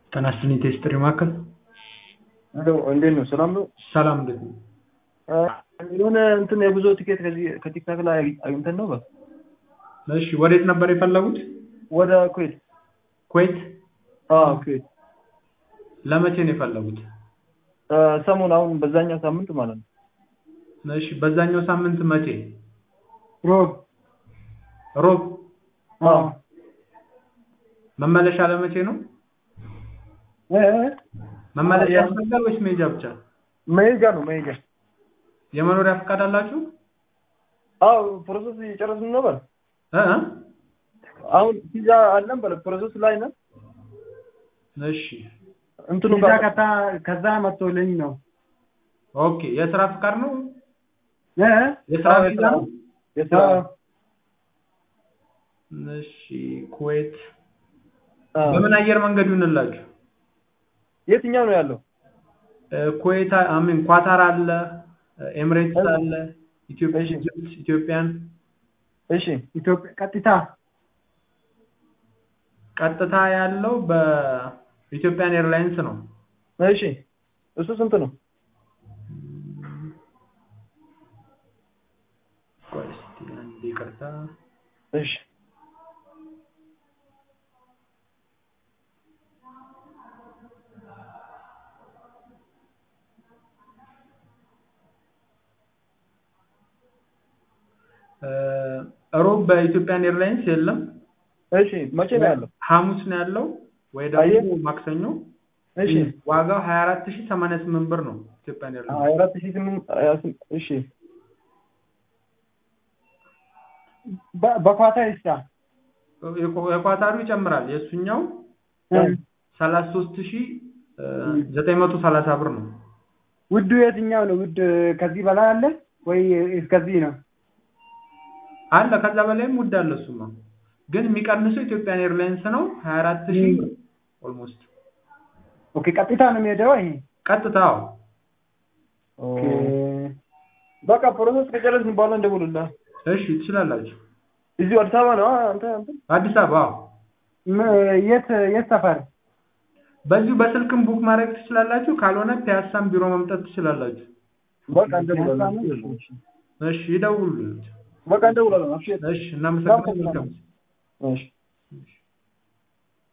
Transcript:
ጤና ይስጥልኝ ቴስትሪ ማዕከል ሄሎ እንዴት ነው? ሰላም ነው? ሰላም እንዴት ነው? የሆነ እንትን የጉዞ ቲኬት ከዚህ ከቲክታክ ላይ አግኝተን ነው በ እሺ ወዴት ነበር የፈለጉት? ወደ ኩዌት። ኩዌት አዎ ኩዌት። ለመቼ ነው የፈለጉት? ሰሞን አሁን በዛኛው ሳምንት ማለት ነው። እሺ በዛኛው ሳምንት መቼ? ሮብ ሮብ። አዎ መመለሻ ለመቼ ነው? እ መመለሻ ያ- ያስፈልጋል ወይስ መሄጃ ብቻ? መሄጃ ነው መሄጃ። የመኖሪያ ፈቃድ አላችሁ? አዎ ፕሮሰስ እየጨረስን ነበር። እ እ? አሁን ቪዛ አለን በለ ፕሮሰስ ላይ ነን። እሺ እንትኑ ቪዛ ጋር ከታ ከዛ መጥቶልኝ ነው ኦኬ። የስራ ፈቃድ ነው? እ የስራ አዎ፣ ቪዛ ነው? የስራ እሺ ኩዌት አዎ። በምን አየር መንገድ ይሁንላችሁ? የትኛው ነው ያለው? እ፣ ኩዌት አሚን ኳታር አለ፣ ኤምሬትስ እሺ። አለ፣ ኢትዮጵያ እሺ። ኢጅፕት፣ ኢትዮጵያን እሺ ኢትዮጵያ ቀጥታ ቀጥታ ያለው በኢትዮጵያን ኤርላይንስ ነው። እሺ እሱ ስንት ነው? ቆይ እስኪ አንዴ ይቅርታ። እሺ እ፣ ሮብ በኢትዮጵያን ኤርላይንስ የለም። እሺ መቼ ነው ያለው? ሐሙስ ነው ያለው ወይ አየህ? ደግሞ ማክሰኞ። እሺ ዋጋው 24088 ብር ነው ኢትዮጵያን ኤርላይንስ። ሀያ አራት ሺህ ስምንት ሀያ ስም- እሺ በ- በኳታር ይስራ የኳ- የኳታሩ ይጨምራል። የእሱኛው እ 33930 ብር ነው። ውዱ የትኛው ነው? ውድ ከዚህ በላይ አለ ወይ እስከዚህ ነው? አለ ከዛ በላይም ውድ አለ። እሱማ ግን የሚቀንሰው ኢትዮጵያን ኤርላይንስ ነው 24000 ብር ኦልሞስት ኦኬ ቀጥታ ነው የሚሄደው ይሄ ቀጥታው ኦኬ። በቃ ፕሮሰስ ከጨረስን በኋላ እንደውልልህ። እሺ ትችላላችሁ። እዚሁ አዲስ አበባ ነው አ- አንተ አንተ አዲስ አበባ አዎ። ም- የት የት ሰፈር? በዚሁ በስልክም ቡክ ማድረግ ትችላላችሁ። ካልሆነ ፒያሳም ቢሮ መምጣት ትችላላችሁ። በቃ እንደውላለን። እሺ ይደውሉልኝ። በቃ እንደውላለን። አብሽር። እሺ እናመሰግናለን። መልካም ጊዜ። እሺ